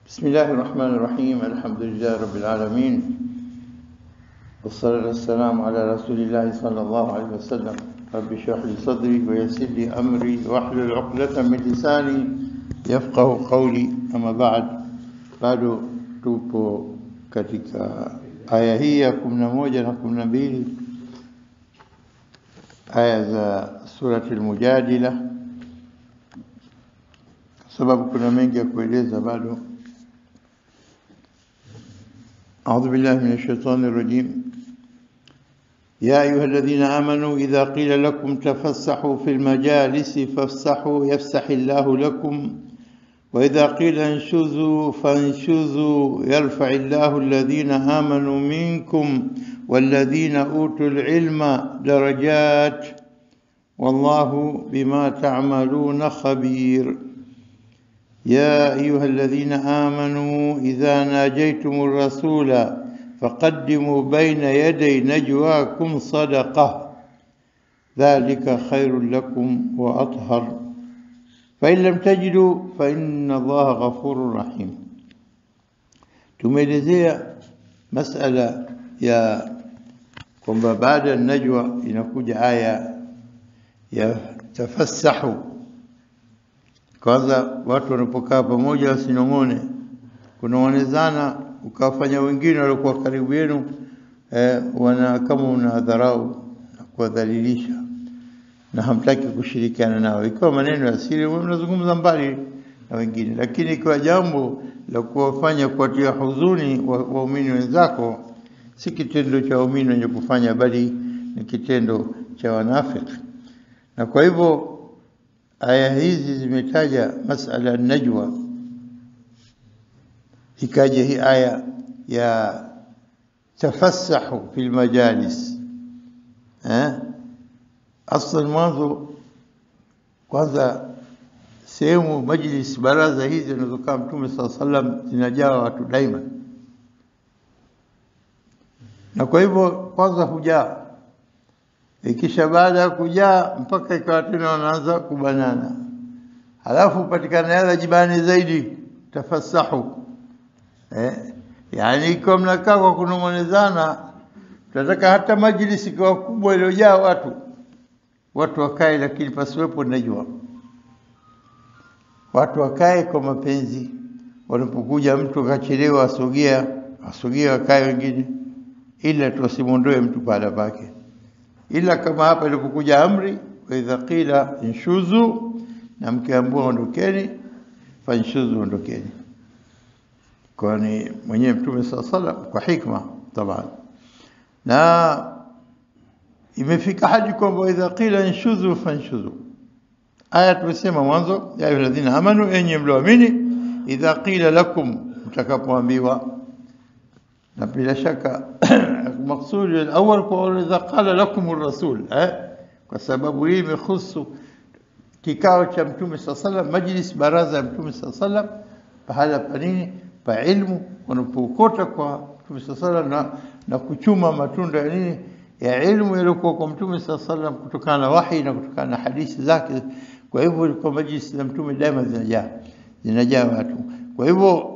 بسم الله الرحمن الرحيم الحمد لله رب العالمين والصلاة والسلام على رسول الله صلى الله عليه وسلم رب اشرح لي صدري ويسر لي أمري واحلل عقدة من لساني يفقه قولي أما بعد bado tupo katika aya hii ya kumi na moja na kumi na mbili aya za surati Al-Mujadila, kwa sababu kuna mengi ya kueleza bado. أعوذ بالله من الشيطان الرجيم يا أيها الذين آمنوا إذا قيل لكم تفسحوا في المجالس فافسحوا يفسح الله لكم وإذا قيل انشزوا فانشزوا يرفع الله الذين آمنوا منكم والذين أوتوا العلم درجات والله بما تعملون خبير يا أيها الذين آمنوا إذا ناجيتم الرسول فقدموا بين يدي نجواكم صدقة ذلك خير لكم وأطهر فإن لم تجدوا فإن الله غفور رحيم tumeelezea masala ya kwamba baada ya najwa inakuja aya ya tafassahu kwanza watu wanapokaa pamoja wasinong'one kunaonezana ukawafanya wengine waliokuwa karibu yenu eh, wana kama una dharau na kuwadhalilisha na hamtaki kushirikiana nao. Ikiwa maneno ya siri, mnazungumza mbali na wengine, lakini ikiwa jambo la kuwafanya kuwatia huzuni waumini wa wenzako, si kitendo cha waumini wenye kufanya, bali ni kitendo cha wanafiki. Na kwa hivyo aya hizi zimetaja masala najwa, ikaja hii aya ya tafassahu fil majalis eh? Aslan mwanzo kwanza, sehemu majlis, baraza hizi zinazokaa Mtume saa sallam zinajaa watu daima, na kwa hivyo kwanza hujaa, ikisha baada ya kujaa mpaka ikawa tena wanaanza kubanana, halafu patikana yala jibani zaidi, tafassahu eh, yani ikiwa mnakaa kwa kunong'onezana, tunataka hata majlis ikiwa kubwa iliyojaa watu watu wakae, lakini pasiwepo najwa. Watu wakae kwa mapenzi. Wanapokuja mtu akachelewa, asogea asogea, wakae wengine, ila tuwasimwondoe mtu pahala pake, ila kama hapa ilipokuja amri, wa idha qila inshuzu, na mkiambiwa ondokeni, fanshuzu, ondokeni. Kwani mwenyewe Mtume saa salam kwa hikma taban na imefika hadi kwamba idha qila inshuzu fanshuzu. Aya tumesema mwanzo, ya ayyuhalladhina amanu, enyi mlioamini, idha qila lakum, mtakapoambiwa. Na bila shaka maksudi alawal kwa idha qala lakum rasul eh, kwa sababu hii imehusu kikao cha Mtume saa salam, majlis, baraza ya Mtume saa salam, pahala pa nini, pa ilmu, wanapookota kwa Mtume saa salam na, na kuchuma matunda ya nini ya ilmu iliyokuwa kwa Mtume saa salam kutokana na wahi na kutokana na hadithi zake. Kwa hivyo ilikuwa majlisi za Mtume daima zinajaa zinajaa watu. Kwa hivyo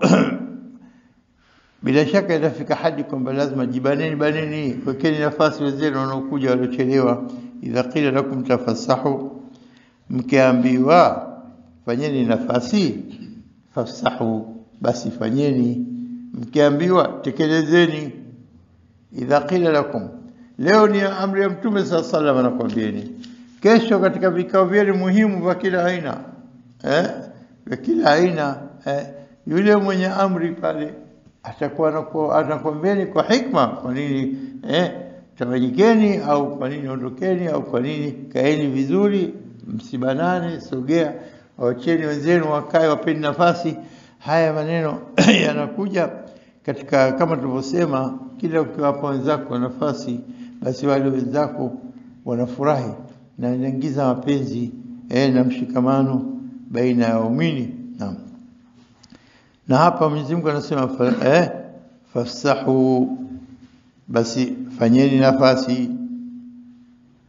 bila shaka itafika hadi kwamba lazima jibaneni, baneni, wekeni nafasi wenzenu wanaokuja waliochelewa. idha qila lakum tafassahu, mkiambiwa fanyeni nafasi, fafsahu, basi fanyeni. Mkiambiwa tekelezeni. idha qila lakum Leo ni amri ya Mtume saa salam anakwambieni. Kesho katika vikao vyenu muhimu vya kila aina eh, vya kila aina eh, yule mwenye amri pale atakuwa anakwambieni kwa hikma, kwa nini eh, tawanyikeni, au kwa nini ondokeni, au kwa nini kaeni vizuri, msibanane, sogea, wacheni wenzenu wakae, wapeni nafasi. Haya maneno yanakuja katika kama tulivyosema, kila ukiwapa wenzako nafasi basi wale wenzako wanafurahi na inaingiza mapenzi eh, na mshikamano baina ya waumini. Naam, na hapa Mwenyezi Mungu anasema eh, fafsahu, basi fanyeni nafasi.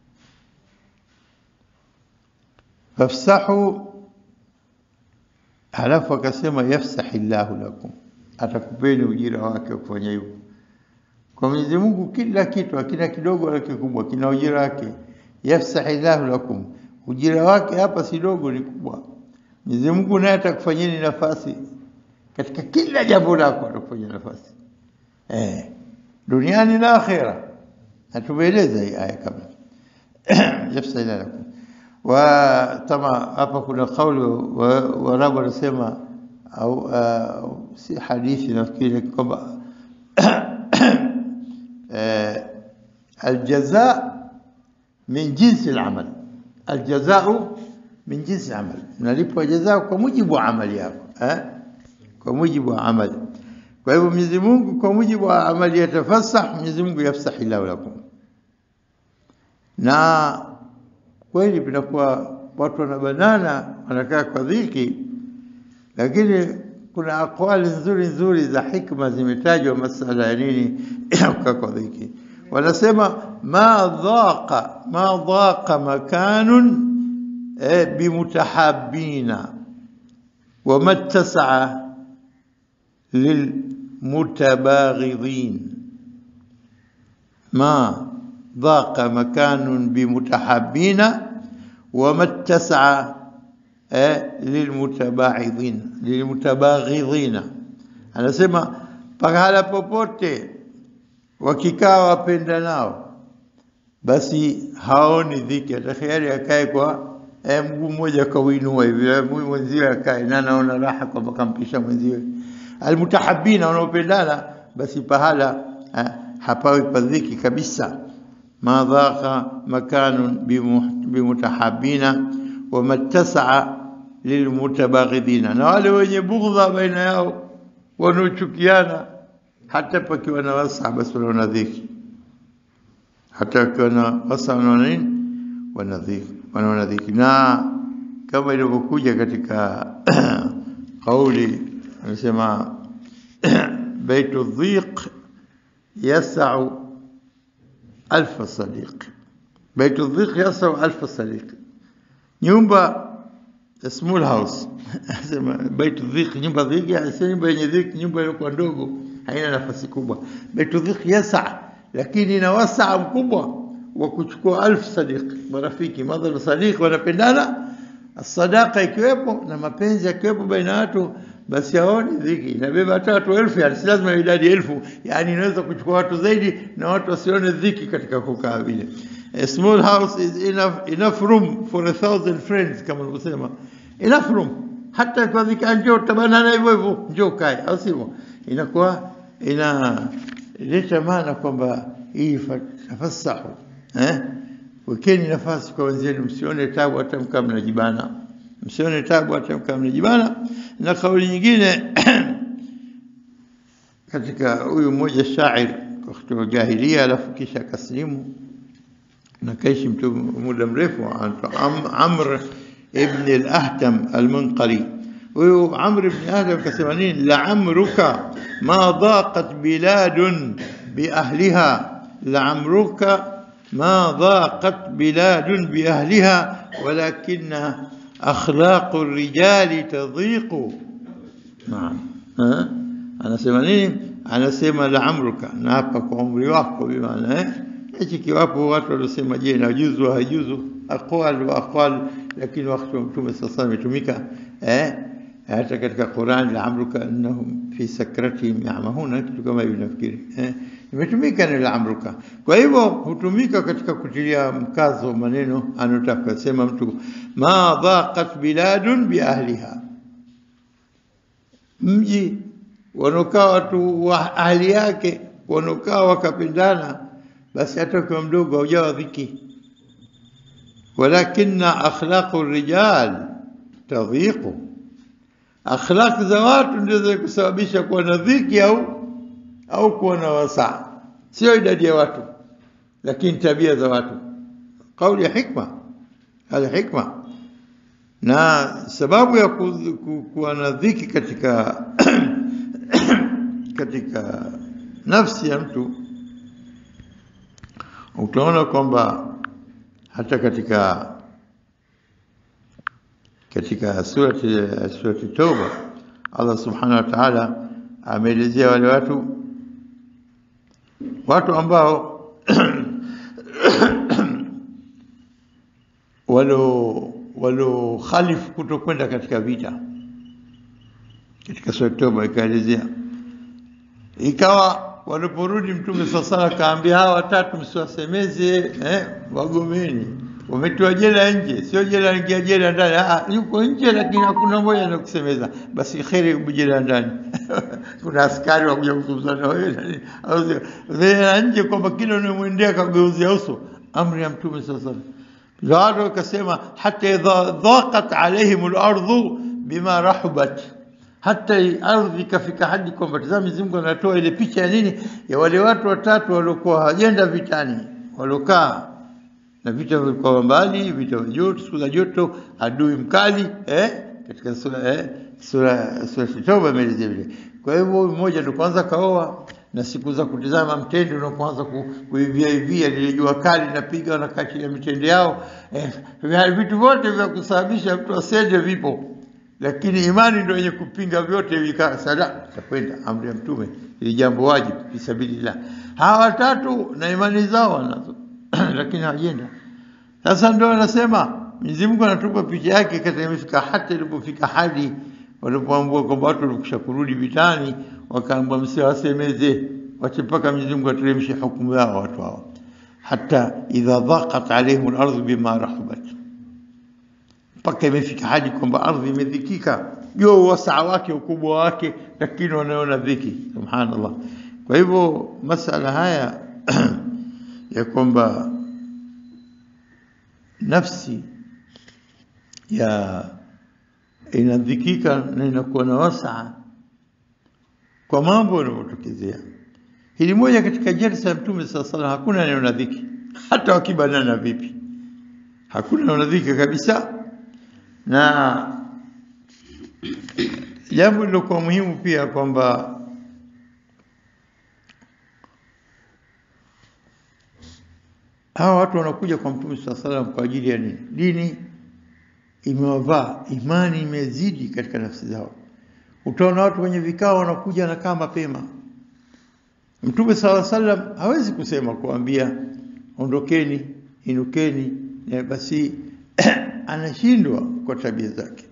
Fafsahu halafu akasema yafsahi llahu lakum, atakupeni ujira wake wa kufanya hivyo. Kwa Mwenyezi Mungu kila kitu hakina kidogo wala kikubwa, kina ujira wake. Yafsahi llahu lakum, ujira wake hapa si dogo, ni kubwa. Mwenyezi Mungu naye atakufanyeni nafasi katika kila jambo lako, atakufanyia nafasi eh, duniani na akhera. Na tumeeleza hii aya kabla yafsahi llahu lakum wa tama hapa kuna kauli Waarabu wanasema au uh, si hadithi nafikiri kwamba aljaza min jinsi alamal, aljazau min jinsi amal, unalipwa jazaa kwa mujibu wa amali yako eh? kwa mujibu wa amali. Kwa hivyo Mwenyezi Mungu kwa mujibu wa amali yatafasah, Mwenyezi Mungu yafsahi lahu lakum na kweli vinakuwa watu wanabanana, wanakaa kwa dhiki, lakini kuna akwali nzuri nzuri za hikma zimetajwa masala ya nini kukaa kwa dhiki. Wanasema ma dhaqa ma dhaqa makanun e, bimutahabina wama tasaa lilmutabaghidhin ma dhaqa makanun bimutahabina wama tasaa eh, lilmutabaghidhina lilmutabaghidhina, anasema pahala popote wakikaa wapenda nao, basi haoni dhiki, atakhayari akae kwa eh, mguu mmoja kauinua hivi, mguu mwenziwe akae na anaona raha kwamba kampisha mwenziwe. Almutahabina, wanaopendana, basi pahala eh, hapawi padhiki kabisa ma dhaqa makanun bimutahabina wama tasaa lilmutabaghidina, na wale wenye bughdha baina yao wanaochukiana, hata pakiwa na wasaa basi wanaona dhiki, hata wakiwa na wasaa wanaona nini? Wanaona dhiki. Na kama ilivyokuja katika kauli anasema baitu dhiq yasau alfa sadiq, baitu dhiq yasau alfa sadiq, nyumba small house sema baitu dhiq, nyumba dhiq, sio nyumba yenye dhiq, nyumba iliyokuwa ndogo haina nafasi kubwa. Baitu dhiq yasa, lakini ina wasaa mkubwa wa kuchukua alfu sadiq, marafiki madhal sadiq wanapendana, sadaka ikiwepo na mapenzi yakiwepo baina ya watu basi haoni dhiki, inabeba hata watu elfu, yani si lazima idadi elfu, yani inaweza kuchukua watu zaidi na watu wasione dhiki katika kukaa vile. A small house is enough, enough room for a thousand friends, kama ulivyosema, enough room. Hata kwa dhiki, njoo tabanana hivyo hivyo, njoo kae, au sivyo? Inakuwa inaleta maana kwamba hii tafassahu, eh, wekeni nafasi kwa wenzenu, msione tabu hata mkaa mnajibana msione tabu hata mkaa mnajibana. Na kauli nyingine katika huyu mmoja shair wakati wa jahilia, alafu kisha akaslimu na kaishi mtu muda mrefu, Amr ibn al-Ahtam al-Munqari. Huyu Amr ibn Ahtam akasema nini? la amruka ma dhaqat biladun biahliha, la amruka ma dhaqat biladun biahliha walakinna akhlaqu rijali tadhiqu. Naam, anasema nini? Anasema la amruka, na hapa kwa umri wako, bimaana eh, hichi kiwapo watu waliosema, je, najuzu hajuzu, aqwal wa aqwal, lakini wakati wa Mtume sasa imetumika eh, hata katika Qur'an, la amruka annahum fi sakratihim yamahuna, kitu kama hivi nafikiri eh, imetumika ni la amruka. Kwa hivyo hutumika katika kutilia mkazo maneno anotaka sema mtu, ma dhaqat biladun biahliha, mji wanaokaa watu wa ahli yake wanaokaa wakapendana, basi hata ukiwa mdogo haujawa dhiki. Walakinna akhlaqu rijal tadhiqu, akhlaq za watu ndio za kusababisha kuwa na dhiki au au kuwa na wasaa, sio idadi ya watu, lakini tabia za watu. Kauli ya hikma, hali hikma. Na sababu ya ku, ku, kuwa na dhiki katika katika nafsi ya mtu, utaona kwamba hata katika katika surati surati Tauba Allah subhanahu wa ta'ala ameelezea wale watu watu ambao walo walo khalifu kutokwenda katika vita katika surati Tauba ikaelezea ikawa waliporudi mtume sasa akaambia hawa watatu msiwasemeze eh, wagomeni wametiwa jela nje sio jela ingia jela ndani ah, yuko nje lakini hakuna moja na kusemeza basi kheri jela ndani kuna askari wakuja kuzungumza na wewe nani au jela nje kwamba kila unamwendea kageuzia uso amri ya mtume sasa watu wakasema hata idha dhaqat alaihim al-ardhu bima rahubat hata ardhi ikafika hadi kwamba tazama Mwenyezi Mungu anatoa ile picha ya nini ya wale watu watatu waliokuwa hawajenda vitani waliokaa na vita vilikuwa mbali vita vya joto siku za joto adui mkali eh katika sura eh sura sura Tauba imeelezea vile kwa hivyo mmoja ndio kwanza kaoa na siku za kutizama mtende unapoanza kuivia ivia lile jua kali napiga na kati ya mitende yao eh, vitu vyote vya kusababisha mtu asende vipo lakini imani ndio yenye kupinga vyote vikaa sala takwenda amri ya mtume ili jambo wajibu fisabilillah hawa watatu na imani zao wanazo lakini hawajenda sasa ndio anasema Mwenyezi Mungu anatupa picha yake kata imefika hata ilipofika hadi walipoambua kwamba watu walikusha kurudi vitani wakaambwa msiwasemeze wache mpaka Mwenyezi Mungu ateremshe hukumu yao watu hao hata idha dhaqat alaihim al-ardhu bima rahabat mpaka imefika hadi kwamba ardhi imedhikika juu wasaa wake ukubwa wake lakini wanaona dhiki subhanallah kwa hivyo masala haya ya kwamba nafsi ya inadhikika na inakuwa na wasaa kwa mambo yanayotokezea hili moja katika jalsa ya mtume saa salam hakuna neno na dhiki hata wakibanana vipi hakuna neno na dhiki kabisa na jambo lilokuwa muhimu pia kwamba hawa watu wanakuja kwa mtume saa salam kwa ajili ya nini dini imewavaa imani imezidi katika nafsi zao utaona watu wenye vikao wanakuja wanakaa mapema mtume saa salam hawezi kusema kuambia ondokeni inukeni basi anashindwa kwa tabia zake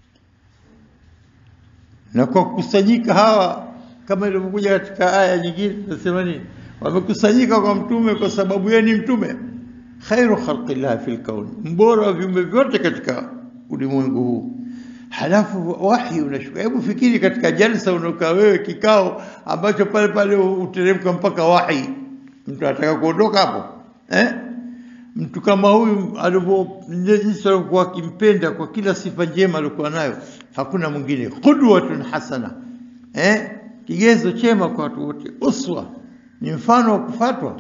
na kwa kukusanyika hawa kama ilivyokuja katika aya nyingine nasema nini wamekusanyika kwa mtume kwa sababu yeye ni mtume khairu khalqillah fil kaun mbora wa viumbe vyote katika ulimwengu huu halafu wahi unashuka hebu fikiri katika jalsa unakaa wewe kikao ambacho pale pale uteremka mpaka wahi mtu anataka kuondoka hapo eh mtu kama huyu alivyo jinsi alivyokuwa akimpenda kwa kila sifa njema alikuwa nayo hakuna mwingine qudwatun hasana eh kigezo chema kwa watu wote uswa ni mfano wa kufatwa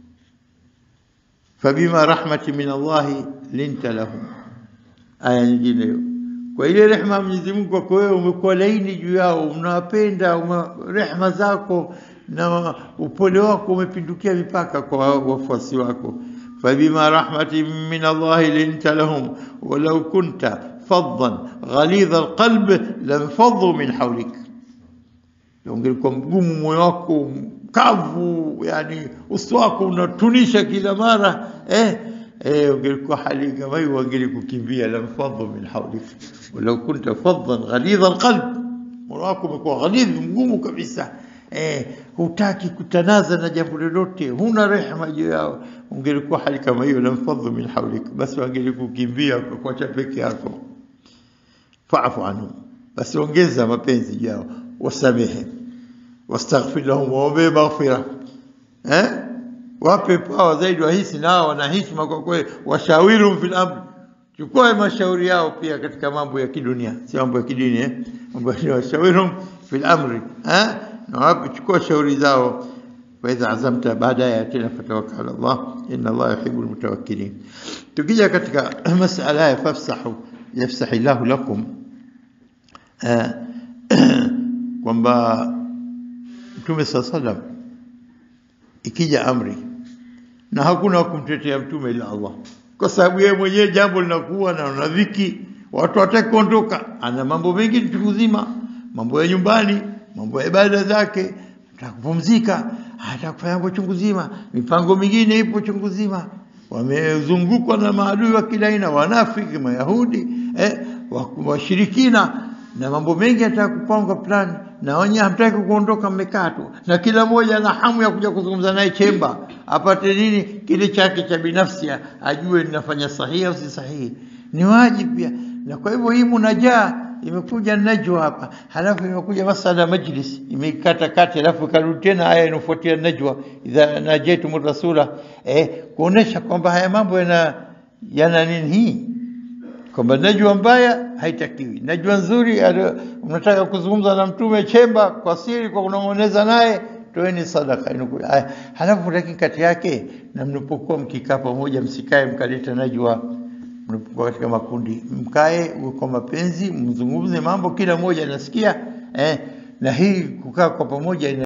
fabima rahmati min Allah linta lahum aya nyingine hiyo kwa ile rehema Mwenyezi Mungu kwako wewe umekuwa laini juu yao unawapenda rehema zako na upole wako umepindukia mipaka kwa wafuasi wako فبما رحمة من الله لنت لهم ولو كنت فظا غليظ القلب لانفضوا من حولك ungelikuwa mgumu moyo wako mkavu yani uso wako unatunisha kila mara eh eh ungelikuwa hali kama hiyo wangelikukimbia lamfadhu min hawlik walau kunta faddan ghalidha alqalb moyo wako umekuwa ghalidh mgumu kabisa eh hutaki kutanaza na jambo lolote huna rehema juu yao ungelikuwa hali kama hiyo lamfadhu min hawlik basi wangelikukimbia kwa kuacha peke yako fa'fu anhum basi ongeza mapenzi juu yao wasamehe wastaghfir lahum waombe maghfira eh wape pawa zaidi wahisi nao wana heshima kwa kweli washawirum fil amr chukua mashauri yao pia katika mambo ya kidunia si mambo ya kidini eh mambo ya washawirum fil amri eh na wape chukua shauri zao فإذا عزمت baadaye tena fatawakkal Allah inna Allah yuhibbul mutawakkilin tukija katika masala ya fafsahu yafsahillahu lakum kwamba Mtume sallam ikija amri na hakuna kumtetea mtume ila Allah kwa sababu yeye mwenyewe jambo linakuwa na unadhiki watu wataki kuondoka, ana mambo mengi chungu zima, mambo ya nyumbani, mambo ya ibada zake, atakupumzika, atakufanya mambo chungu zima, mipango mingine ipo chungu zima. Wamezungukwa na maadui wa kila aina, wanafiki, Mayahudi, eh, washirikina na mambo mengi anataka kupanga plani, na wenyewe hamtaki kuondoka, mmekaa tu, na kila mmoja ana hamu ya kuja kuzungumza naye chemba, apate nini kile chake cha binafsi, ajue ninafanya sahihi au si sahihi. Ni wajibu pia, na kwa hivyo hii munajaa imekuja najwa hapa, halafu imekuja masala ya majlis imeikata kati, halafu ikarudi tena aya inafuatia najwa, idha najaitum rasula, eh, kuonesha kwamba haya mambo yana yana nini hii kwamba najwa mbaya haitakiwi, najwa nzuri. Unataka kuzungumza na mtume chemba kwa siri, kwa kunong'oneza naye, toeni sadaka. Halafu lakini kati yake, na mnapokuwa mkikaa pamoja, msikae mkaleta najwa. Mnapokuwa katika makundi, mkae kwa mapenzi, mzungumze mambo, kila mmoja anasikia eh, na hii kukaa kwa pamoja